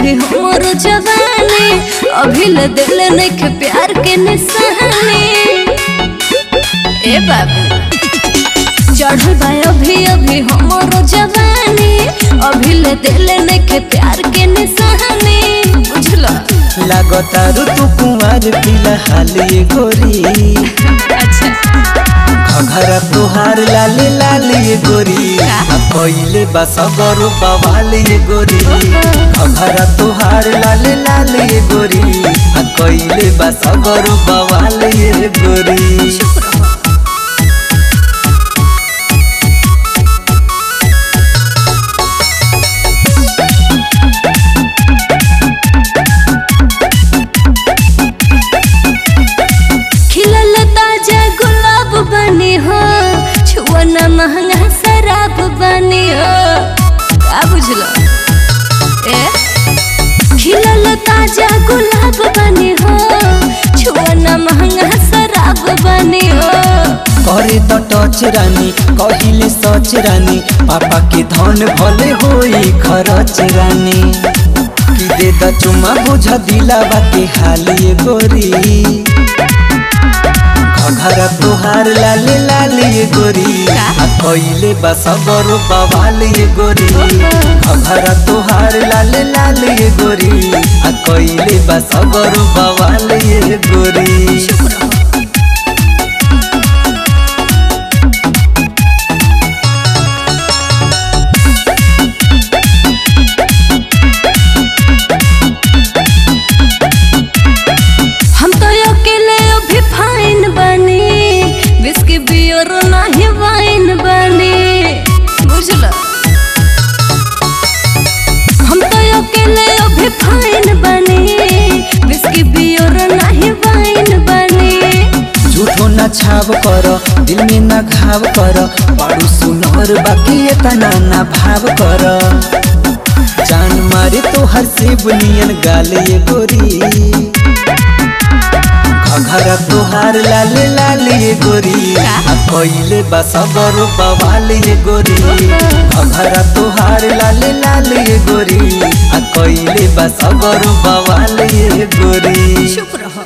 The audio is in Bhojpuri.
अभी हमर जवानी अभी ले दिल नइखे प्यार के निशानी ए बाबू चढ़ल बा अभी अभी हमर जवानी अभी ले दिल नइखे प्यार के निशानी बुझला लागतारू तू कुमार फिलहाल ये गोरी अच्छा घघरा तोहार लाले लाले ये गोरी का? आ पहिले बा सगरो बवाल ये गोरी घघरा तोहार लाले लाले ये गोरी आ कइले बा सगरो बवाल ये गोरी चुप रहो खिलल ताजा गुलाब बनी हो छुअना महंगा शराब बनी हो का बुझलो ए खिलल ताजा गुलाब बनी हो छुअना महंगा शराब बनी हो करे त टच रानी कहिले सच रानी पापा के धन भले होई खरच रानी कि दे द चुमा बुझ दिलावा के हाल ये गोरी घघरा तोहार लाले लाले ये गोरी का? आ कइले बा सगरो बवाल ये गोरी घघरा तोहार लाले लाले ये गोरी आ कइले बा सगरो बवाल ये गोरी चुप रहो हम तो अकेले अभी फाइन बनी बिस्की बियर नाही वाइन बनी बुझल हम तो अकेले अभी फाइन बनी बिस्की बियर नाही वाइन बनी झूठो न छाव कर दिल में न घाव कर बड़ू सुनर बाकी एतना न भाव कर जान मारे तो हर से बुनियन गाल ये गोरी घघरा तोहार लाले लाले ये गोरी का? आ कइले बा सगरो बवाल ये गोरी घघरा तोहार लाले लाले ये गोरी आ कइले बा सगरो बवाल ये गोरी चुप रहो